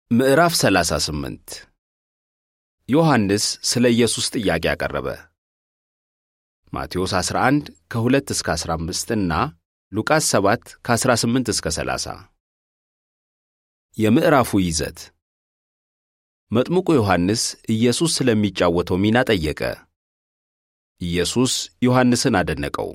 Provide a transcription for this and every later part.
ምዕራፍ 38 ዮሐንስ ስለ ኢየሱስ ጥያቄ አቀረበ። ማቴዎስ 11 ከ2 እስከ 15 እና ሉቃስ 7 ከ18 እስከ 30። የምዕራፉ ይዘት መጥምቁ ዮሐንስ ኢየሱስ ስለሚጫወተው ሚና ጠየቀ። ኢየሱስ ዮሐንስን አደነቀው።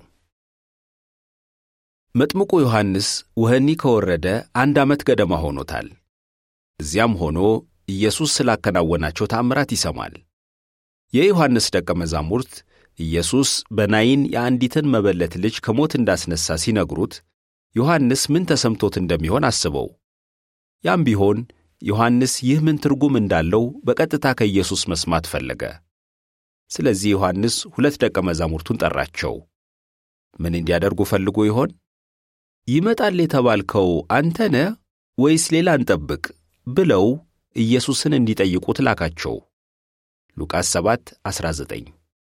መጥምቁ ዮሐንስ ወህኒ ከወረደ አንድ ዓመት ገደማ ሆኖታል። እዚያም ሆኖ ኢየሱስ ስላከናወናቸው ተአምራት ይሰማል። የዮሐንስ ደቀ መዛሙርት ኢየሱስ በናይን የአንዲትን መበለት ልጅ ከሞት እንዳስነሣ ሲነግሩት ዮሐንስ ምን ተሰምቶት እንደሚሆን አስበው። ያም ቢሆን ዮሐንስ ይህ ምን ትርጉም እንዳለው በቀጥታ ከኢየሱስ መስማት ፈለገ። ስለዚህ ዮሐንስ ሁለት ደቀ መዛሙርቱን ጠራቸው። ምን እንዲያደርጉ ፈልጎ ይሆን? ይመጣል የተባልከው አንተ ነህ ወይስ ሌላ እንጠብቅ ብለው ኢየሱስን እንዲጠይቁት ላካቸው። ሉቃስ 7 19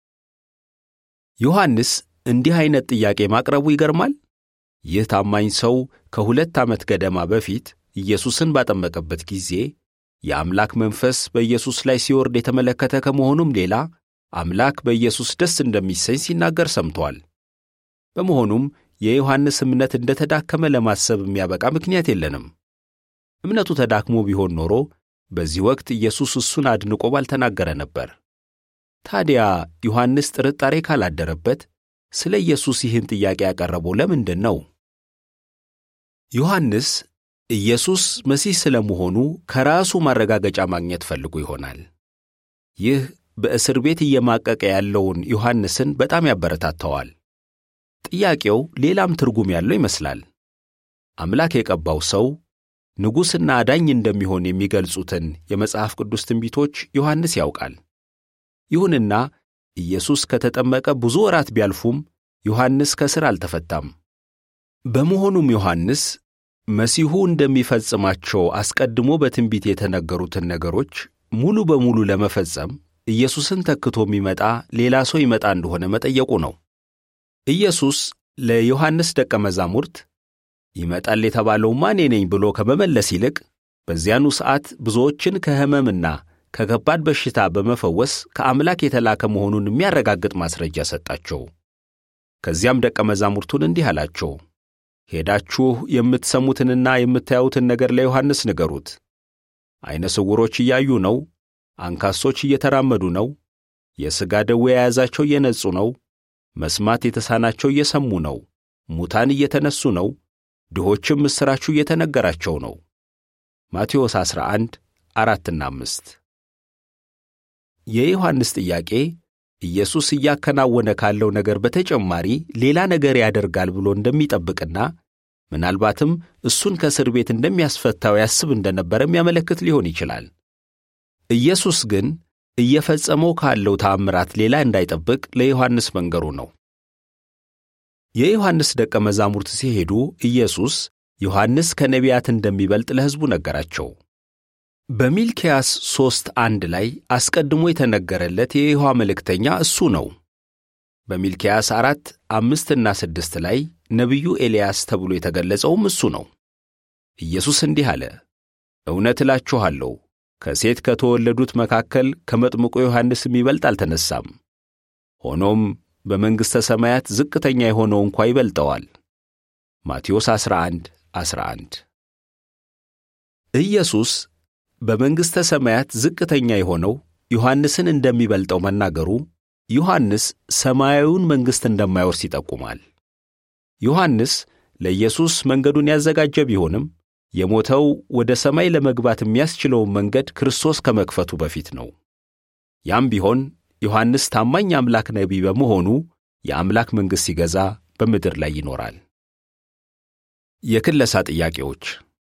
ዮሐንስ እንዲህ ዐይነት ጥያቄ ማቅረቡ ይገርማል። ይህ ታማኝ ሰው ከሁለት ዓመት ገደማ በፊት ኢየሱስን ባጠመቀበት ጊዜ የአምላክ መንፈስ በኢየሱስ ላይ ሲወርድ የተመለከተ ከመሆኑም ሌላ አምላክ በኢየሱስ ደስ እንደሚሰኝ ሲናገር ሰምቷል። በመሆኑም የዮሐንስ እምነት እንደ ተዳከመ ለማሰብ የሚያበቃ ምክንያት የለንም። እምነቱ ተዳክሞ ቢሆን ኖሮ በዚህ ወቅት ኢየሱስ እሱን አድንቆ ባልተናገረ ነበር። ታዲያ ዮሐንስ ጥርጣሬ ካላደረበት ስለ ኢየሱስ ይህን ጥያቄ ያቀረበው ለምንድን ነው? ዮሐንስ ኢየሱስ መሲህ ስለ መሆኑ ከራሱ ማረጋገጫ ማግኘት ፈልጎ ይሆናል። ይህ በእስር ቤት እየማቀቀ ያለውን ዮሐንስን በጣም ያበረታተዋል። ጥያቄው ሌላም ትርጉም ያለው ይመስላል። አምላክ የቀባው ሰው ንጉሥና አዳኝ እንደሚሆን የሚገልጹትን የመጽሐፍ ቅዱስ ትንቢቶች ዮሐንስ ያውቃል። ይሁንና ኢየሱስ ከተጠመቀ ብዙ ወራት ቢያልፉም ዮሐንስ ከእስር አልተፈታም። በመሆኑም ዮሐንስ መሲሁ እንደሚፈጽማቸው አስቀድሞ በትንቢት የተነገሩትን ነገሮች ሙሉ በሙሉ ለመፈጸም ኢየሱስን ተክቶ የሚመጣ ሌላ ሰው ይመጣ እንደሆነ መጠየቁ ነው። ኢየሱስ ለዮሐንስ ደቀ መዛሙርት ይመጣል የተባለውማ እኔ ነኝ ብሎ ከመመለስ ይልቅ በዚያኑ ሰዓት ብዙዎችን ከሕመምና ከከባድ በሽታ በመፈወስ ከአምላክ የተላከ መሆኑን የሚያረጋግጥ ማስረጃ ሰጣቸው። ከዚያም ደቀ መዛሙርቱን እንዲህ አላቸው፣ ሄዳችሁ የምትሰሙትንና የምታዩትን ነገር ለዮሐንስ ንገሩት። ዐይነ ስውሮች እያዩ ነው፣ አንካሶች እየተራመዱ ነው፣ የሥጋ ደዌ የያዛቸው እየነጹ ነው፣ መስማት የተሳናቸው እየሰሙ ነው፣ ሙታን እየተነሱ ነው፣ ድሆችም ምስራቹ እየተነገራቸው ነው። ማቴዎስ 11 አራትና አምስት የዮሐንስ ጥያቄ ኢየሱስ እያከናወነ ካለው ነገር በተጨማሪ ሌላ ነገር ያደርጋል ብሎ እንደሚጠብቅና ምናልባትም እሱን ከእስር ቤት እንደሚያስፈታው ያስብ እንደነበረ የሚያመለክት ሊሆን ይችላል። ኢየሱስ ግን እየፈጸመው ካለው ተአምራት ሌላ እንዳይጠብቅ ለዮሐንስ መንገሩ ነው። የዮሐንስ ደቀ መዛሙርት ሲሄዱ ኢየሱስ ዮሐንስ ከነቢያት እንደሚበልጥ ለሕዝቡ ነገራቸው። በሚልኪያስ ሦስት አንድ ላይ አስቀድሞ የተነገረለት የይሖዋ መልእክተኛ እሱ ነው። በሚልኪያስ አራት አምስትና ስድስት ላይ ነቢዩ ኤልያስ ተብሎ የተገለጸውም እሱ ነው። ኢየሱስ እንዲህ አለ፣ እውነት እላችኋለሁ ከሴት ከተወለዱት መካከል ከመጥምቁ ዮሐንስ የሚበልጥ አልተነሳም። ሆኖም በመንግሥተ ሰማያት ዝቅተኛ የሆነው እንኳ ይበልጠዋል። ማቴዎስ 11 11 ኢየሱስ በመንግሥተ ሰማያት ዝቅተኛ የሆነው ዮሐንስን እንደሚበልጠው መናገሩ ዮሐንስ ሰማያዊውን መንግሥት እንደማይወርስ ይጠቁማል። ዮሐንስ ለኢየሱስ መንገዱን ያዘጋጀ ቢሆንም የሞተው ወደ ሰማይ ለመግባት የሚያስችለውን መንገድ ክርስቶስ ከመክፈቱ በፊት ነው። ያም ቢሆን ዮሐንስ ታማኝ አምላክ ነቢይ በመሆኑ የአምላክ መንግሥት ሲገዛ በምድር ላይ ይኖራል። የክለሳ ጥያቄዎች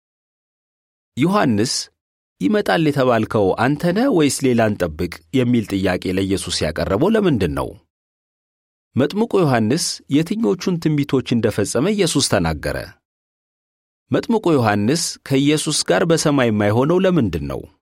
ዮሐንስ ይመጣል የተባልከው አንተ ነህ ወይስ ሌላ እንጠብቅ የሚል ጥያቄ ለኢየሱስ ያቀረበው ለምንድን ነው? መጥምቁ ዮሐንስ የትኞቹን ትንቢቶች እንደፈጸመ ኢየሱስ ተናገረ? መጥምቁ ዮሐንስ ከኢየሱስ ጋር በሰማይ የማይሆነው ለምንድን ነው?